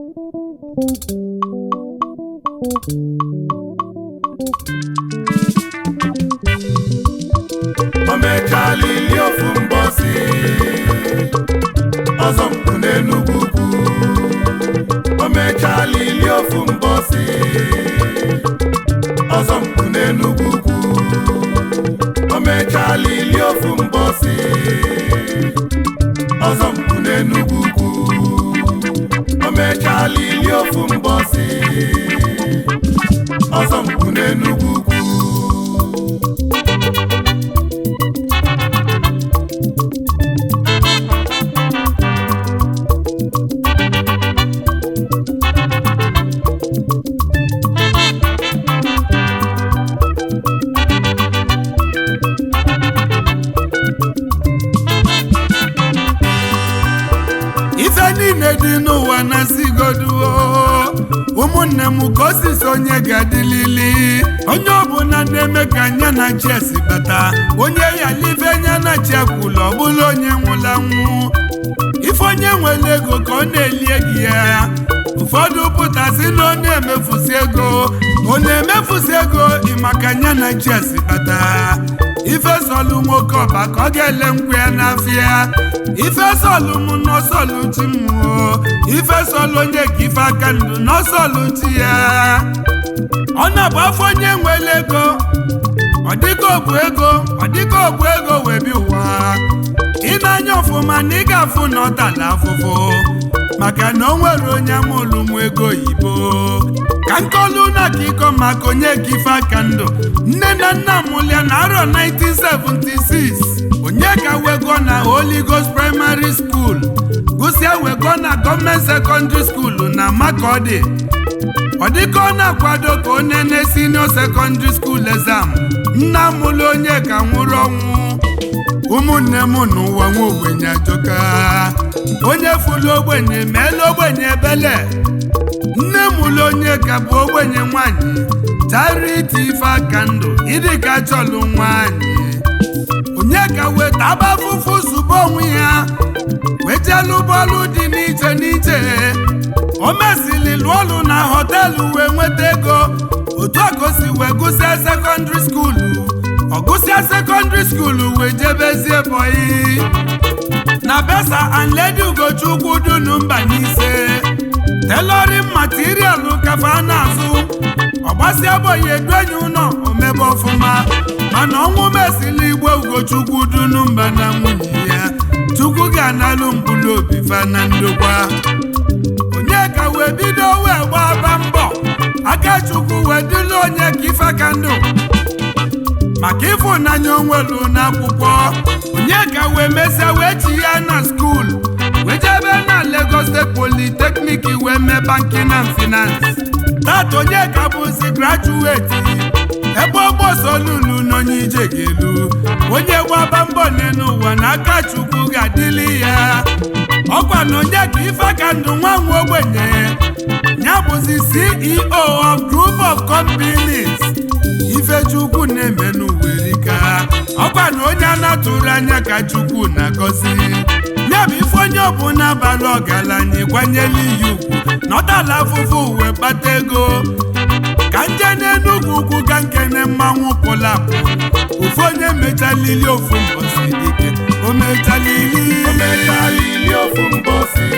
o mechala ili ofu mbọsi ọzọ mpụ n'enugwu ukwu o mechala ili ofu mbọsi ọzọ mpụ n'enugwu ukwu o mechala ili ofu mbọsi ọzọ mpụ n'enugwu ukwu o mechala ili ofu mbọsi ọzọ mpụ n'enugwu ukwu ife niile dị n'ụwa na-asigoduo ụmụnne m ka osisi onye ga-adịlili onye ọbụla na-eme ka anya na chi esi bata onye yalive anya na chi ekwula ọ bụla onye nwụla nwụ ife onye nwere ego ka ọ na-eli egi ya ụfọdụ pụtasị na ọ na-emefusi ego ọ na-emefusi ego ịmaka anya na chi esi bata ife sọlụ nwoke ọba ka ọ ga-ele nkwụ ya n'afịa ife sọlụ m n'ọsọlụ chi m o ife sọlụ onye ka ife aka ndụ n'ọsọlụ chi ya ọ na-abụ afọ onye nwere ego ọ dịka ọbụ ego ọ dịka ọbụ ego wee bi ụwa ị na-anya ọfụma na ị ga-afụ na ọ tala afụfụ maka na o nwere onye amụlụ m ego oyibo ka nkọlu na ka ịkọ maka onye ka ife aka ndụ nne na nna mụlia na arọ 1976 onye ka wego na Holy Ghost Primary School gụsịa wego na gọọmenti sekọndịrị skuulu na Makọdị ọ dịka ọ na-akwado ka ọ nene senior secondary school exam nna mụlụ onye ka nwụrụ ọnwụ ụmụnne m n'ụwa nwa ogbenye ajọka onye fụlụ ogbenye meela ogbenye ebele nne mụlụ onye ka bụ ogbenye nwanyị charity ife aka ndụ ịdị ka chọlụ nwanyị onye ka weta aba afụfụ zube onwe ya wejelụ bọọlụ dị n'iche n'iche o mesili lụọ ọlụ na họteelụ wee nweta ego otu a ka o si wee gụsịa sekọndịrị skuulu ọ gụsịa sekọndịrị skuulu wee jebezie bọyị na besa and lady ugochukwu dunu mba n'ise telorin materialụ kafa a na-azụ ọgbasịa bọyị eduenyi ụlọ omebe ọfụma mana ọnwụ mesili igwe ugochukwu dunu mba na nwunye ya chukwu ga-analụ mkpụrụ obi fa na ndokwa onye ka wee bido wee gbaba mbọ aka chukwu wee dịla onye ka ife aka ndụ maka ịfụnanya onwelu n'akwụkwọ onye ka wee mesịa wee chi ya na skuul wee jebe na Lagos State Polytechnic wee mee banking and finance tata onye ka bụzi grajuweti ebe ọgbọsolulu n'onye ije ga-elu onye gbaba mbọ n'elu ụwa na aka chukwu ga-adịli ya ọkwa na onye ka ife aka ndụ nwa nwa ogbenye ya bụzi CEO of Group of Companies ifechukwu na-eme n'uwerika ọkwa na onye a na-atụrụ anya ka chukwu na-agọzi ya bụ ife onye ọbụla bara ọgaranya kwanyela iyi ugwu nọtala afụfụ uwe kpata ego ka nje n'enugwu ugwu ga nkene mmanwụ pụlapụ ofu onye mechalili ofu mbọsi dike o mechalili o mechala ili ofu mbọsi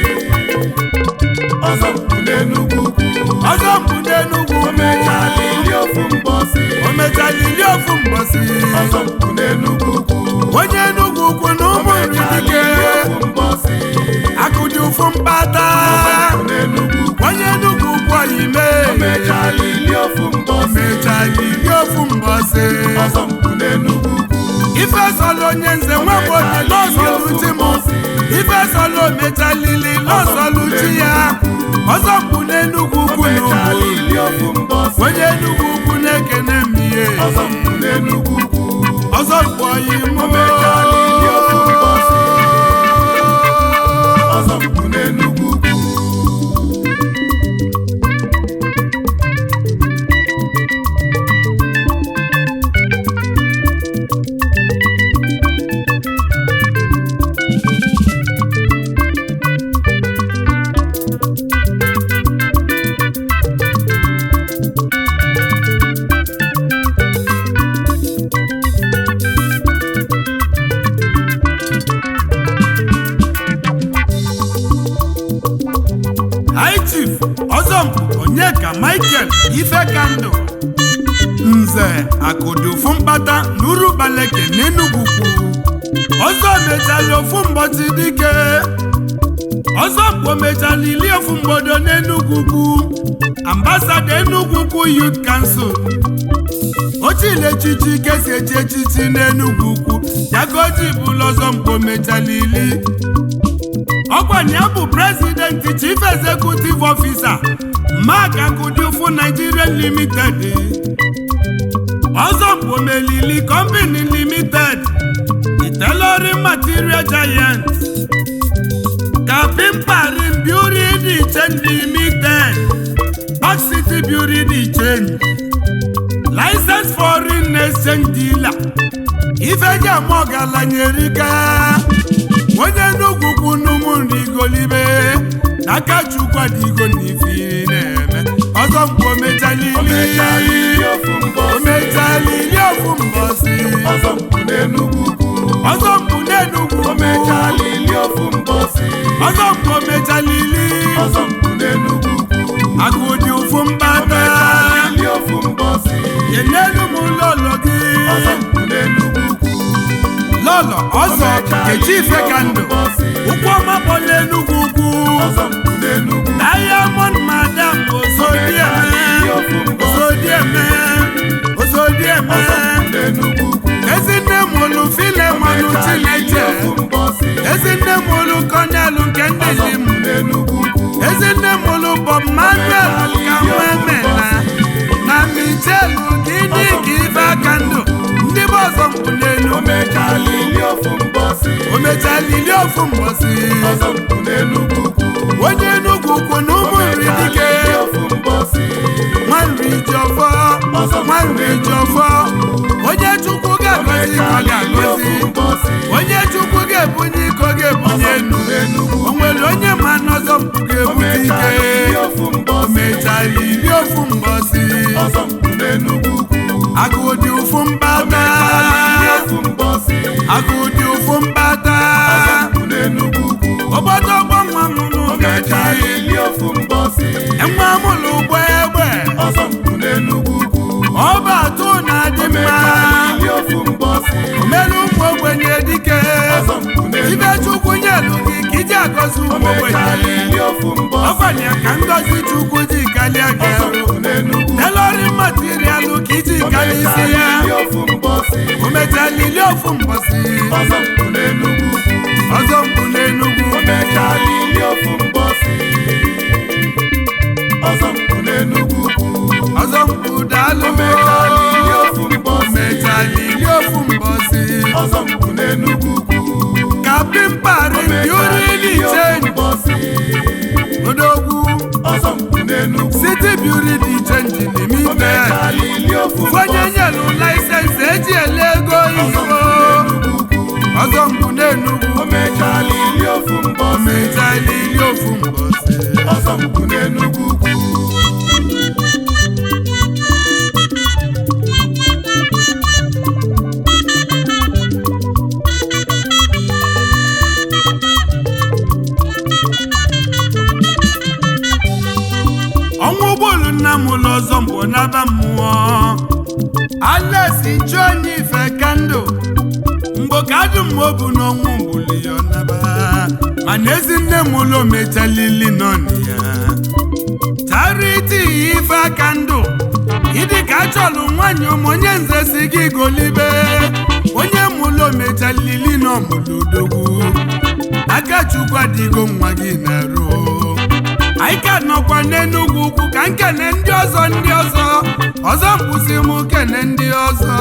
ọzọ mpụ n'enugwu ukwu ọzọ mbụ n'enugwu o mechala ili ofu mbọsi o mechalili ofu mbọsi ọzọ mpụ n'enugwu ukwu onye enugwu ukwu na o ụmụ mechala dike ili ofu mbọsi akụdị ụfụ mkpata mpụ n'enugwu ukwu onye enugwu ukwu oyime o mechala ili ofu mbọsi mechalili ofu mbọsi ọzọ mpụ n'enugwu ukwu ife sọlọ onye nze nwebodi lọsọlụ chi m ife sọlọ omechalili lọsọlụ chi ya ọzọ mkpu n'enugwu ukwu o mechala n'ugwu ili ofu mbọsi onye enugwu ukwu na-ekene m ihe ọzọ mpụ n'enugwu ukwu ọzọ mkpu oyi m o mechala ili ofu mbọsi ọzọ mpụ n'enugwu ukwu high chief ọzọmpụ onyeka michael ifekandụ nze akụdo ofu mkpata na urubaleke n'enugwu kwu ọzọ mechala ofu mbọchị dike ọzọ mkpo mechala ili ofu mgbodo n'enugwu kwu ambasada enugwu kwu youth council ochile echichi kesi echi echichi n'enugwu ukwu ya ka o ji bụlụ ọzọ mkpo mechala ili ọkwanye ya bụ prezidenti chief executive officer mark akudiufu nigerian limited ọzọ mkpo melili company limited the tailoring material giant kapimparin beauty the change limited park city beauty the change license foreign exchange dealer ifeji ama ọgaranyerika onye nnukwu kwu n'ụmụnri igolibe n'aka chukwu adịgo n'ifi na-eme ọzọ mgbe omechalili omechalili ofu mbọsị omechalili ofu mbọsị ọzọ mkpu n'enugwu ukwu ọzọ mgbu n'enugwu omechalili ofu mbọsị ọzọ mgbe omechalili ọzọ mkpu n'enugwu ukwu agụdị ụfụ mkpata omechalili ofu mbọsị yenelu m lọlọ gị ọzọ mkpu n'enugwu ukwu lọlọ ọzọ kechi ife ka ndụ ụkwụ ọma kpọla enugwu ugwu ọzọ mkpu n'enugwu diamond madam osodieme osodieme osodieme ọzọ mkpu n'enugwu ukwu ezinne mụlụ filemanụ chineche ofu mbọsị ezinne mụlụ kọnelụ nke ndị ọzọ lim mkpu n'enugwu ukwu ezinne mụlụ bob manuel ka nwemena na michelu gịnị ka ife aka ndụ ndị bụ ọzọ mkpu n'enu omechalili ofu mbọsị o mechalili ofu mbọsị ọzọ mkpu n'enugwu ukwu onye enugwu ukwu na ụmụ nri dike omechalili ofu mbọsị nwanri ji ọfọ nwanri ji ọfọ onye chukwu ga-agọzi ka ọ ga-agọzi onye chukwu ga-ebunye iko ga-ebunye enu o nwere onye ma n'ọzọ mpụ ga-ebute ike o mechalili ofu mbọsị agụ dị ụfụ mkpata agụ dị ụfụ mkpata obodo ọgbọ nwa mụrụ gaji enwe mụlụ ụgbọ egbe ọba atụ na-adị mma omelu ụmụ ogbenye dike ibe chukwu nyelu gị ka iji agọzi ụmụ ogbenye ọkwanye ka ngọzi chukwu ji kalịa gị arụ telori materialụ ka iji kalịa isi ya o mechalili ofu mbọsị ọzọ mkpu n'enugwu ọzọ mkpu daalụ mechalili ofu mbọsị kapimpari biurili change odogwu city beauty dị change limited onye nyelu laịsensị eji ele ego iho ọzọ mkpu n'enugwu Omechalili ofu mbọsị mechalili ofu mbọsị ọzọ mkpu n'enugwu ukwu ọnwa ụgbọelu nna m ụlọ ọzọ mbụ n'aba mmụọ alesi chụọ onye ife kandụ mgbe ka adụ m obu n'ọnwụ mbuli ya ọnaba mana ezi nne m ụlọ mechalili nọnụ ya chariti ife aka ndụ ịdị ka achọlụ nwaanyị ụmụ onye nze si gị golibe onye mụlụ mechalili n'ọmụlụ odogwu aka chukwu adịgo nwa gị na-arụ anyị ka nọkwa n'enugwu ukwu ka nkene ndị ọzọ ndị ọzọ ọzọ mkpụsị m kene ndị ọzọ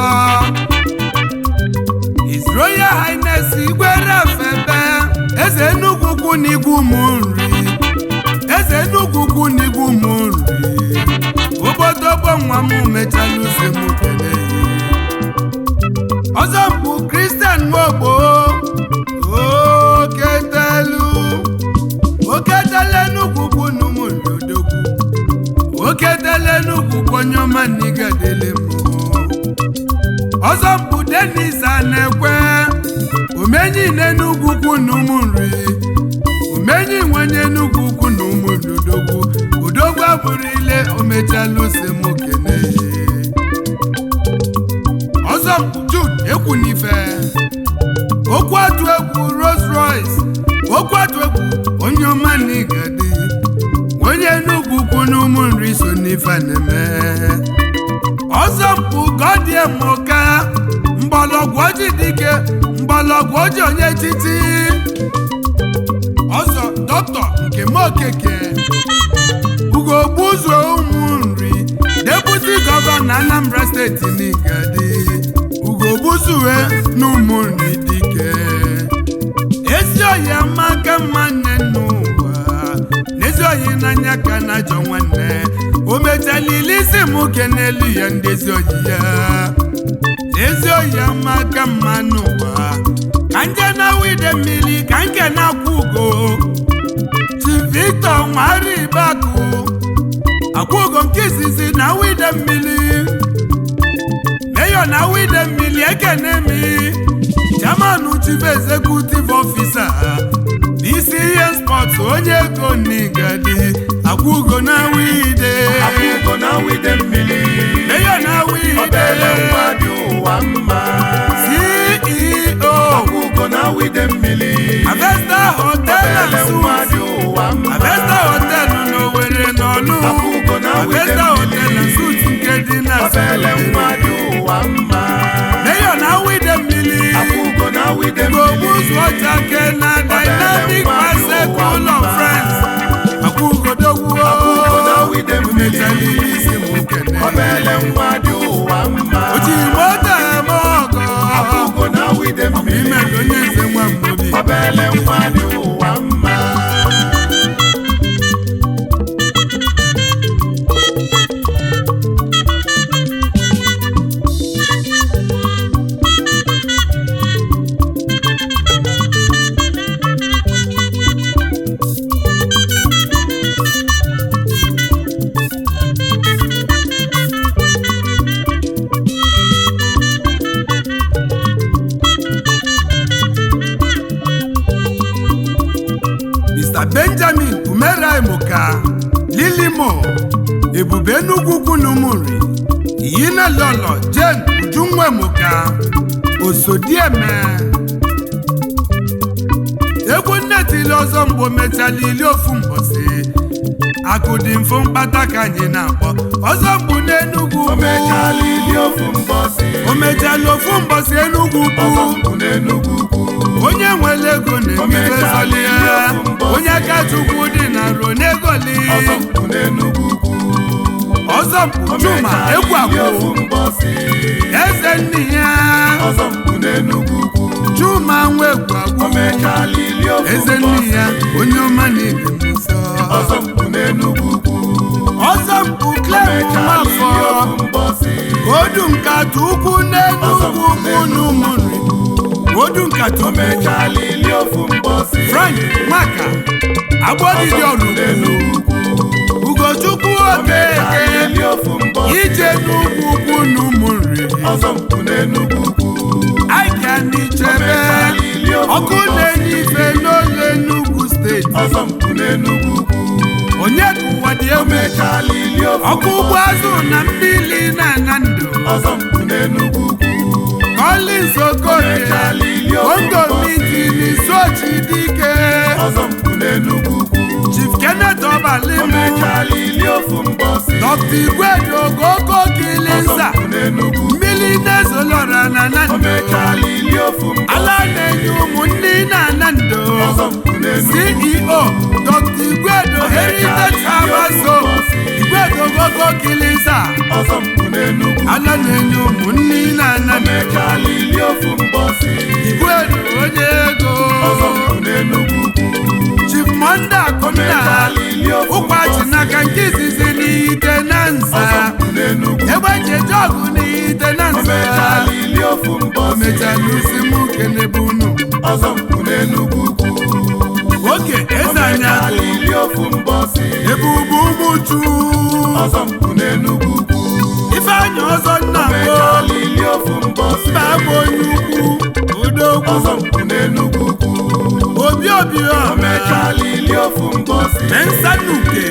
His Royal Highness Igwe Rafebe eze enugwu ukwu na igwu ụmụ nri eze enugwu ukwu na igwu ụmụ nri obodogbo nwa m mechala use m kene ọzọ mbụ Christian Nwogbo oketelu oketele enugwu ukwu na ụmụ nri odogwu oketele enugwu ukwu onye ọma n'igadele mmụọ ọzọ mkpu denis a na-ekwe omenyi n'enugwu ukwu na ụmụ nri omenyi nwenye enugwu ukwu na ụmụ ndodogwu n'ife na-eme ọzọ mpụ godiemoka mgbọlọgwụ oji dike mgbọlọgwụ oji onye titi ọzọ dọkịta nke m okeke ugogbuzuo ụmụ nri deputi gọvanọ anambra steeti n'igadi ugogbuzuwe na ụmụ nri dike ezi oyi amaka mma nne n'ụwa n'ezi oyi n'anya ka na ajọ nwanne o mechalili isi m ke n'elu ya ndezi oyi ya ezi oyi amaka mma n'ụwa ka nje na wide mmiri ka nke na-akwụ ugo chi victor nwaribakụ akwụgo nke izizi na wide mmiri meyo na wide mmiri ekene mi chairman chief executive officer n'isi ihe spọt onye ego n'igadi akwụgo na wide akwụgo na wide mmiri meyo na wide obele nwa dị ụwa mma ceo akwụgo na wide mmiri avesta hotel and obele nwa suites dị ụwa mma avesta hotel n'owere n'ọlụ Akwụgo na wide avesta hotel mmiri. and suites nke dị na obele nwa dị ụwa mma meyo na wide mmiri akwụgo na wide Gbogbo mmiri ụzọ ọchake na Dynamic Bicycle of Friends akwụgodogwuo Akwụgo na wide mmiri. mechalili isi m kene obele nwa dị ụwa mma oji moto eme ọgọ akwụgo na wide mmiri ime ka onye eze nwa mmobi obele nwa dị ụwa mma Mr. Benjamin Umeraimuka Lilimo Ebube Enugwu ukwu na Umuri Iyina Lolo Jane Ujunwemuka Osodieme egwu nne tili ọzọ mgbe o mechala ili ofu mbọsị akụ dị mfu mkpata ka anyị na-akpọ ọzọ mgbu n'Enugwu o mechala ili ofu mbọsị o mechala ofu mbọsị Enugwu ọzọ ukwu mpụ n'Enugwu ukwu onye nwere ego na-ebido zọli ya onye aka chukwu dị na ruo n'egoli ọzọ mpụ n'Enugwu ukwu ọzọ mpụ o chuma mechala egwu ili akwụ ofu mbọsị eze nne ya ọzọ mpụ n'Enugwu ukwu chuma nwa egwu o akwụ mechala ili ofu eze nne ya mbọsị onye ọma na-ebi m nsọ ọzọ mpụ n'Enugwu ukwu ọzọ mpụ o klem mechala ili nwafọ ofu mbọsị odu nkata ukwu n'enugwu ukwu na ụmụnri odu nkata o ukwu mechala ili ofu mbọsị frank nwaka agbọdịdị ọrụ n'Enugwu ukwu ugochukwu o mechala okeke ili ofu mbọsị ije n'ugwu ukwu na ụmụnri ọzọ mpụ n'Enugwu ukwu aịka n'ichebe ọkụ na-enye ife n'ole Enugu steeti ọzọ mpụ n'Enugwu ukwu onye ka ụwa dị o egwu mechala ili ofu ọkụ ugbo azụ na mmiri na-ana ndụ ọzọ mpụ n'Enugwu ukwu Collins Okorie mechala ili ofu Ondo mbọsị mitini sochi dike ọzọ mpụ n'Enugwu ukwu Chief Kenneth o Obalimu mechala ili ofu mbọsị Dr. Igwedo Ogogo ọzọ Kilinsa mpụ n'Enugwu mmiri na-ezolora na o Nando mechala ili ofu mbọsị ala na-enye ụmụnne na Nando ọzọ mpụ n'Enugwu CEO Dr. Igwedo Heritage Abaso Igwedo Ogogo Kilinsa ọzọ mpụ n'Enugwu ala na-enye ụmụnne na o Nando mechala ili ofu mbọsị Igwedo onye ego ọzọ mpụ n'Enugwu ukwu Chief Monday Akụnna mechala ili ofu ụkwachi n'aka nke izizi n'ite na ọzọ nza mpụ n'Enugwu egbe ncheje ọgụ n'ite na o nza mechala ili ofu o mbọsị mechala usi m kenebe unu ọzọ mpụ n'Enugwu ukwu oke o eze anya mechala ili ofu mbọsị ebe ugwu ụmụchu ọzọ mpụ n'Enugwu ukwu ifeanyị ọzọ nna o mbụ mechala ili ofu mbọsị mba bụ onye ukwu odogwu ọzọ mpụ n'Enugwu ukwu obi obi o ọma mechala ili ofu mbọsị mensanuke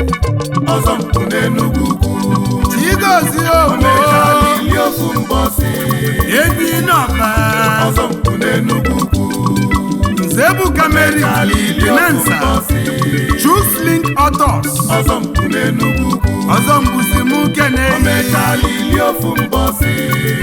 ọzọ mpụ n'Enugwu ukwu chigozi o ogbo mechala ili ofu mbọsị ebi n'ọba ọzọ mpụ n'Enugwu ukwu Uzebuka Mary Finansa Chuslink Autos ọzọ mpụ n'enugwu ukwu ọzọ mbuzi m kene omechala ili ofu mbọsị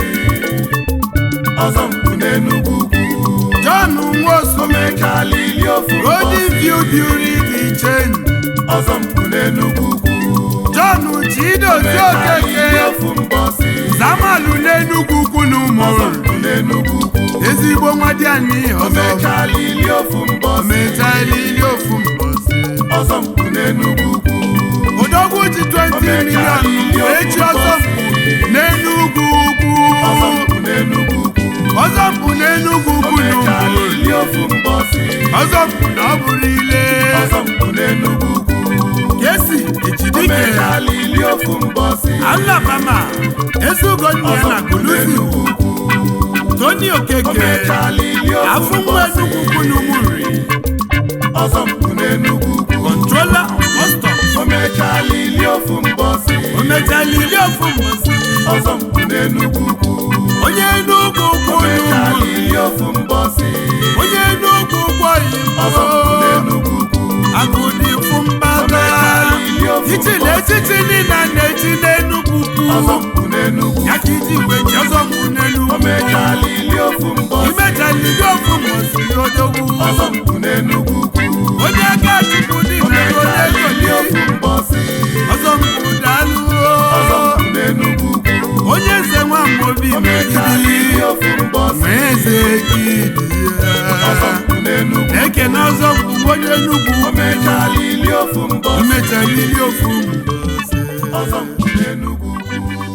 ọzọ mpụ n'enugwu ukwu John Nwosu omechala ili ofu Golden mbọsị View Beauty the Chain ọzọ mpụ n'enugwu ukwu John Chidozie omechala ili Okeke ofu mbọsị Zamalu n'Enugwu ukwu na ọzọ ụmụ mpụ n'enugwu ukwu ezigbo nwa dị anyị ọzọ omechala ili ofu mbọsị mechala ili ofu mbọsị ọzọ mpụ n'enugwu ukwu odogwu ji 20 milion echi ọzọ mpụ n'Enugwu ukwu ọzọ mpụ n'enugwu ukwu ọzọ mpụ n'Enugwu ukwu na omechala ụmụ ili ofu mbọsị ọzọ mpụ na ọ bụrụ ile ọzọ mpụ n'enugwu ukwu kesi ejidike omechala ili ofu mbọsị alabama ezugo nne ya na kulusi tony okeke omechala ili ofu afọ nwa mbọsị Enugwu ukwu na ụmụ nri ọzọ mpụ n'enugwu ukwu controller of customs omechala ili ofu mbọsị o mechala ili ofu mbọsị ọzọ mpụ n'enugwu ukwu onye Enugwu ukwu na omechala ụmụ ili ofu mbọsị onye Enugwu ukwu ọzọ mpụ oyibo n'enugwu ukwu agụdịfu mbaga ichili echichi niile a na-echi n'Enugwu ọzọ ukwu mpụ n'enugwu ya ka iji wee ji ọzọ mpụ n'Enugwu omechala ili ofu mbọsị imechala ili ofu mbọsị odogwu ọzọ mpụ n'enugwu ukwu onye aka chukwu dị na onye omechala ili ego ofu mbọsị ọzọ mpụ daalụ ọzọ mpụ n'enugwu ukwu onye nze nwa mmobi omechala ili megidi ofu mbọsị ma eze gidi ọzọ mpụ n'enugwu ekene ọzọ mpụ onye Enugwu omechala ili ofu mbọsị imechala ili ofu mbọsị ọzọ mpụ n'enugwu ukwu